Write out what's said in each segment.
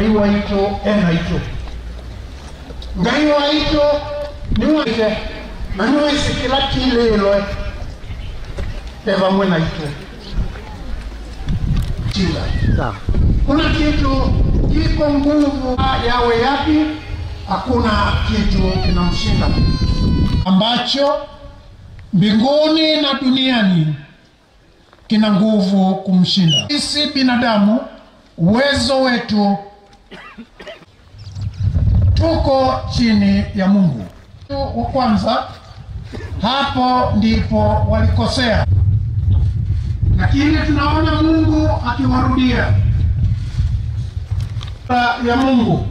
ngai waito enaito ngai waito niwaite na niwisikila kililwe evamwe naito chila Sawa. kuna kitu iko nguvu yawe yapi hakuna kitu kinamshinda ambacho mbinguni na duniani kina nguvu kumshinda sisi binadamu uwezo wetu tuko chini ya mungu wa kwanza hapo ndipo walikosea lakini tunaona mungu akiwarudia ya mungu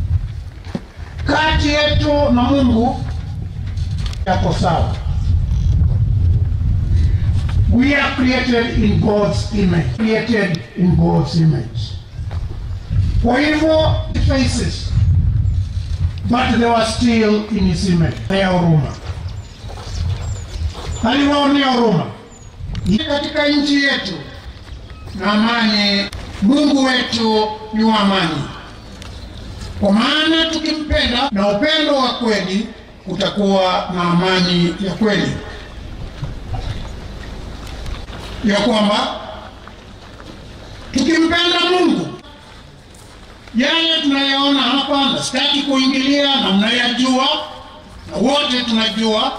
kati yetu na mungu yako sawa we are created in god's image created in god's image kwa hivyo faces but they were still in his image ya huruma aliwaonea huruma katika nchi yetu na amani mungu wetu ni wa amani kwa maana tukimpenda na upendo wa kweli kutakuwa na amani ya kweli ya kwamba tukimpenda mungu yale tunayaona hapa na sitaki kuingilia na mnayajua na wote tunajua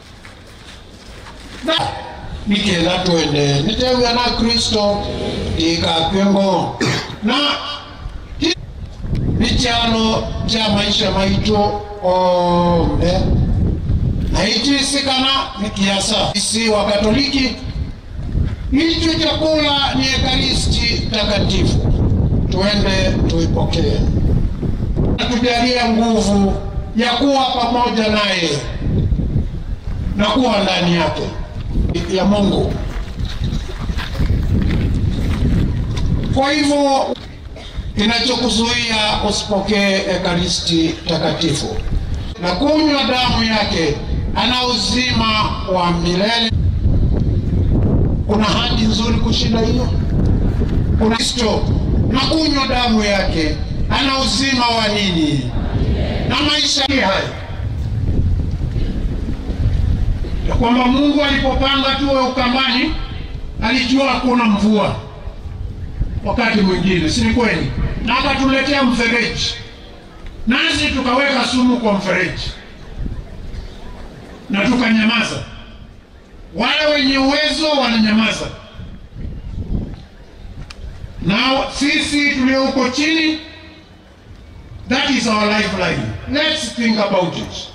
na nikela twende nitewya na kristo ikapyengo na hi- ni chalo cha maisha maitu ombe naitisikana ni kiasa isi wa katoliki hicho chakula ni ekaristi takatifu twende tuipokee tujalie nguvu ya kuwa pamoja naye na kuwa ndani yake ya mungu kwa hivyo kinachokuzuia usipokee ekaristi takatifu na kunywa damu yake ana uzima wa milele kuna hadi nzuri kushinda hiyo kuna kristo na kunywa damu yake ana uzima wa nini na maisha haya ya kwamba mungu alipopanga tuwe ukambani alijua hakuna mvua wakati mwingine si ni kweli na akatuletea mfereji nasi tukaweka sumu kwa mfereji na tukanyamaza wale wenye uwezo wananyamaza na sisi tulio huko chini that is our lifeline let's think about it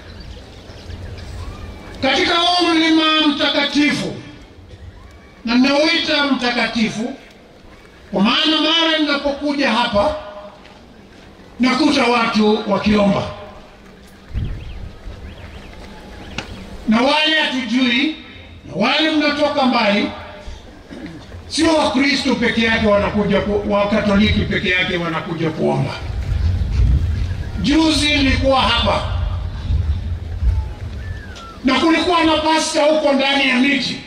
katika huu mlima mtakatifu na nauita mtakatifu kwa maana mara ninapokuja hapa nakuta watu wakiomba na wale hatujui na wale mnatoka mbali sio wakristo peke yake wanakuja ku, wakatoliki peke yake wanakuja kuomba juzi nilikuwa hapa na kulikuwa na pasta huko ndani ya miti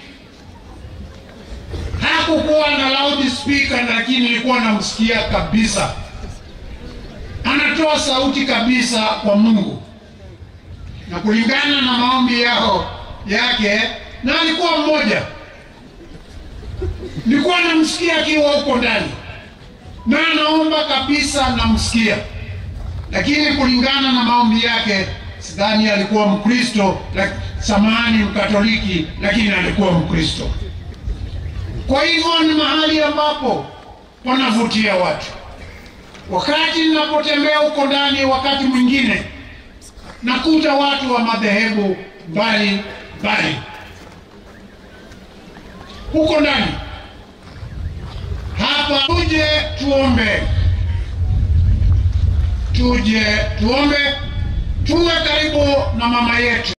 hakukuwa na loud speaker lakini nilikuwa namsikia kabisa anatoa sauti kabisa kwa mungu na kulingana na maombi yao yake na alikuwa mmoja nilikuwa namsikia akiwa huko ndani na anaomba kabisa namsikia lakini kulingana na maombi yake sidhani alikuwa mkristo lak- samani mkatoliki lakini alikuwa mkristo kwa hivyo ni mahali ambapo panavutia watu wakati ninapotembea huko ndani wakati mwingine nakuta watu wa madhehebu mbali mbali huko ndani hapa tuje tuombe tuje tuombe tuwe karibu na mama yetu